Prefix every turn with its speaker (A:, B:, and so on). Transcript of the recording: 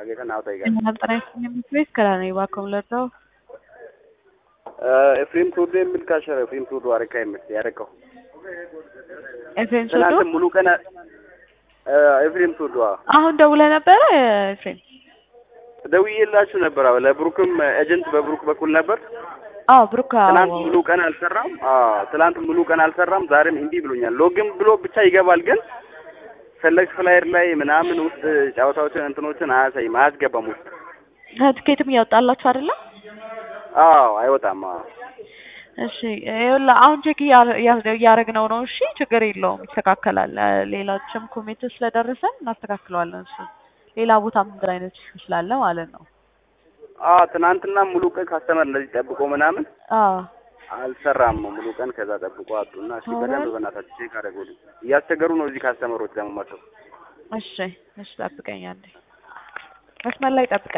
A: Hageetan haa ta'e gaariidha.
B: Mana xiraa'ee ከራኔ እባክዎን ልርዳው?
A: ኤፍሬም ቱሉ የሚል ካሸረ ኤፍሬም ቱሉ አረካ የሚል ያረካው
B: ኤፍሬም ሶዶ
A: ትናንት ሙሉ ቀን ኤፍሬም ቱሉ አዎ
B: አሁን ደውለህ ነበረ ኤፍሬም?
A: ደውዬላችሁ ነበር። አዎ ለብሩክም ኤጀንት በብሩክ በኩል ነበር።
B: አዎ ብሩክ
A: ትናንት ሙሉ ቀን አልሰራም። አዎ ትናንት ሙሉ ቀን አልሰራም። ዛሬም እምቢ ብሎኛል። ሎግን ብሎ ብቻ ይገባል፣ ግን ሰለክት ፍላየር ላይ ምናምን ውስጥ ጨዋታዎችን እንትኖችን አያሳይም፣ አያስገባም ውስጥ።
B: ትኬትም እያወጣላችሁ አይደለም?
A: አዎ አይወጣም። አዎ
B: እሺ ይኸውልህ አሁን ቼክ እያደረግነው ነው። እሺ ችግር የለውም ይስተካከላል። ሌሎችም ኮሜንቶች ስለደረሰን እናስተካክለዋለን። እሱ ሌላ ቦታም እንግዲህ አይነት ኢሹ ስላለ ማለት ነው።
A: አዎ ትናንትና ሙሉ ቀን ካስተመር እንደዚህ ጠብቆ ምናምን
B: አዎ
A: አልሰራም። ሙሉ ቀን ከዛ ጠብቆ አጡና እስኪ በደንብ በእናታችሁ ቼክ አደረጉልኝ። እያስቸገሩ ነው እዚህ ካስተመሮች ደግሞ መጥተው።
B: እሺ እሺ ጠብቀኝ አንዴ መስመር ላይ ጠብቀኝ።